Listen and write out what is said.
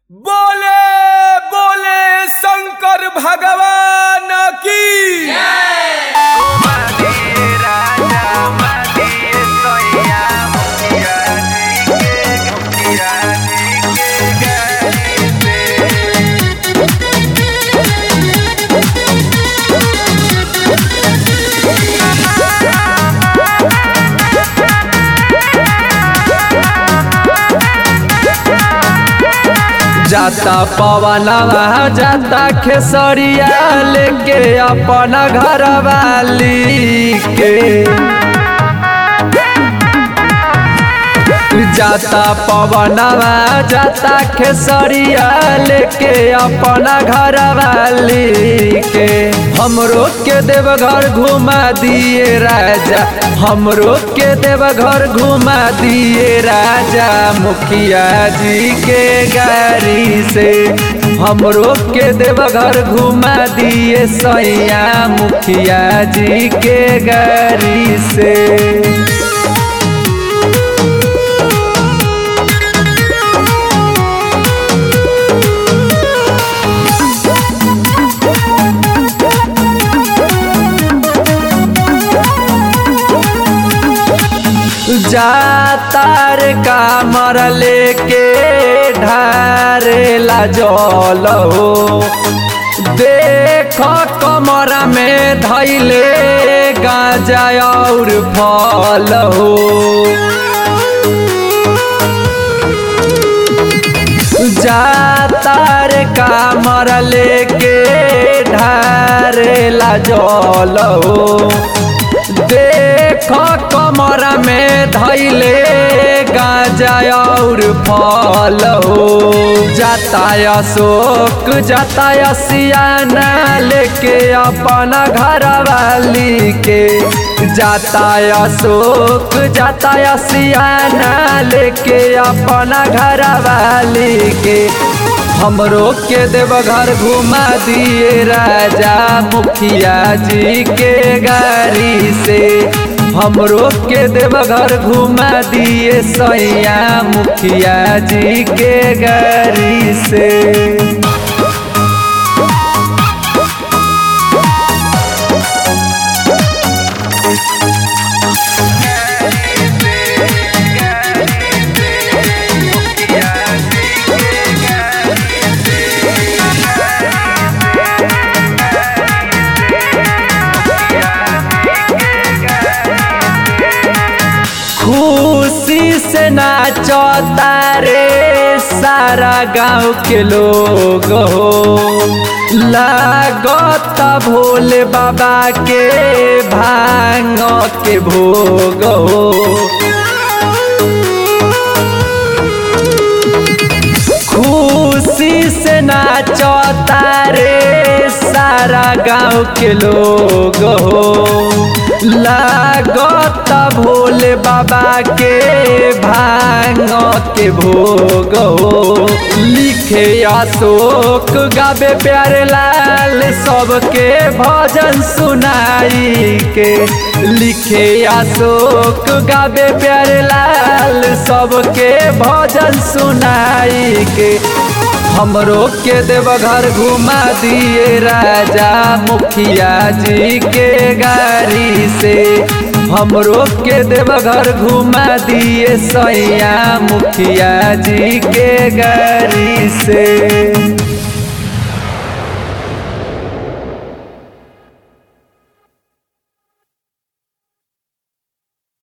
बोले बोले शंकर भगवान की जाता पवनवा जाता खेसरिया लेके अपन घर वाली के जाता पवनवा जाता खेसरिया लेके अपन घर वाली के हमरो के देवघर घुमा दिए राजा हमरो के देवघर घुमा दिए राजा मुखिया जी के गाड़ी से हमरो के देवघर घुमा दिए सैया मुखिया जी के गाड़ी से जातार कामर लेके ढारेला जल हो देख कमर में धैले गाजा और फल हो जातार कामर लेके ढारेला जल हो देख कमर में धैले गाजा और फल हो जाता अशोक जाता सियाना लेके अपन घर वाली के जाता अशोक जाता सियाना लेके अपन घर वाली के हमरो के देवघर घुमा दिए राजा मुखिया जी के गाड़ी से हमरो के देवघर घुमा दिए सैया मुखिया जी के गाड़ी से खुशी से नाचता रे सारा गांव के लोग हो लागत भोले बाबा के भांग के भोग हो खुशी से नाचता रे सारा गांव के लोग हो लागत भोले बाबा के भांग के भोग हो लिखे अशोक गावे प्यारे लाल सबके भजन सुनाई के लिखे अशोक गावे प्यारे लाल सबके भजन सुनाई के हमरो के देवघर घुमा दिए राजा मुखिया जी के गाड़ी से हमरो के देवघर घुमा दिए सैया मुखिया जी के गाड़ी से